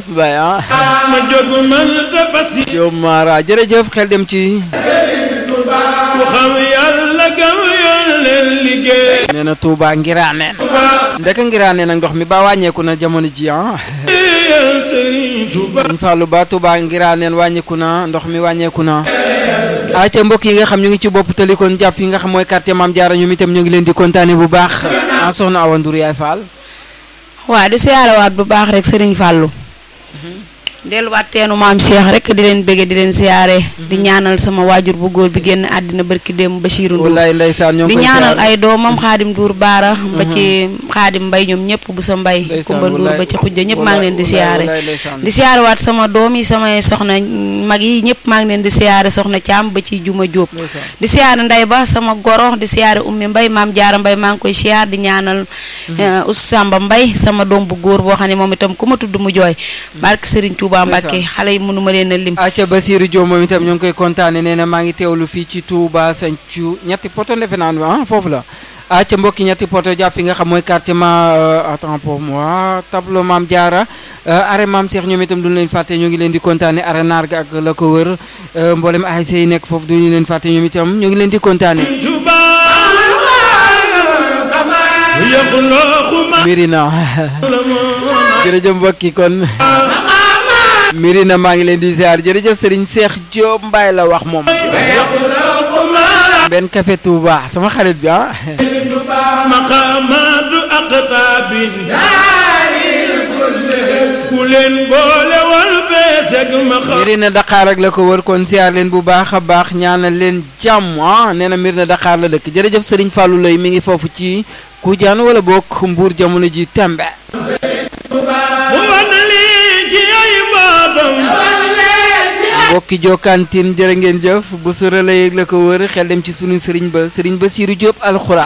Mbaye ah ma jóg man dafa si Diop Mara jërëjëf xel dem ci ku xam yàlla gam yoon leen liggéey nee na Touba Ngiraaneen ndeka Ngiraaneen ak ndox mi ba wàññeeku na jamono ji ah yal Sëriñ Tuuba Sëriñ Fallou Ba Touba Ngiraaneen wàññeeku na ndox mi wàññeeku na acca mbokk yi nga xam ñu ngi ci bopp tali kon jàpp yi nga xam mooy quartier Mame Diarra ñoom itam ñu ngi leen di kontaane bu baax ah soxna Awa Ndour yaay Fall waa di siyaarawaat bu baax rek sëriñ Fallou delluwaat teenu maam Cheikh rek di leen bëgge di leen siyaare di ñaanal sama waajur bu góor bi génn àddina barki démb Bachirou Ndour wallaay ndeysaan ñoo ngi di koy ñaanal siyaare. ay doomam xaadim Ndour Baara ba ci xaadim Mbay ñoom ñëpp bu sa mbay Ndeysaan, Kumba Ndour wallaay, ba ci xujja ñëpp maa ngi leen di wallaay, siyaare wallaay, ndeysaan. di siyaarewaat sama doom yi samay soxna mag yi ñëpp maa ngi leen di siyaare soxna Caam ba ci Juma Jóob Ndeysaan. di siyaare nday ba sama goro di siyaare ummi mbay maam jaara mbay maa ngi koy siyaar di ñaanal us samba mbay sama doom bu góor boo xam ne moom itam ku ma tudd mu jooy barke Serigne Touba Mbacke Ndeysaan. xale yi mënu ma leen a lim acca Basirou Diop moom itam ñoo ngi koy kontaane nee na maa ngi teewlu fii ci Touba Santhio ñetti poto defe naa ne ah foofu la acca mbokki ñetti poto jàpp fi nga xam mooy quartier ma euh, attends pour moi tableau Mame Diarra euh, arrêt Mame Cheikh ñoom itam duñu leen fàtte ñoo ngi leen di kontaane arrêt Narga ak la ko wër euh, mboolem ASC yi nekk foofu duñu leen fàtte ñoom itam ñoo ngi leen di kontaane Tuuba yaxlooxu ma Mirina la moon jërëjëf mbokki kon Mirina maa ngi leen di ziar jërëjëf Serigne Cheikh Diop Mbaye la wax moom yaxlooxu ma benn café Touba sama xarit bi ah maqaamaatu aqtaabin ku leen boole wal beeseg maqaam Mirina Dakar ak la ko wër kon ziar leen bu baax a baax ñaanal leen jàmm ah nee na Mirina Dakar la dëkk jërëjëf Serigne Fallou Lay mi ngi foofu ci Kujaan wala bokk Mbuur jamono ji tembe mu wan lii ci ay mbootam mbokki jokkantin jërë ngeen jëf bu su relay ak la ko wër xel dem ci sunu Serigne ba Serigne ba Siiru Diop alxuraan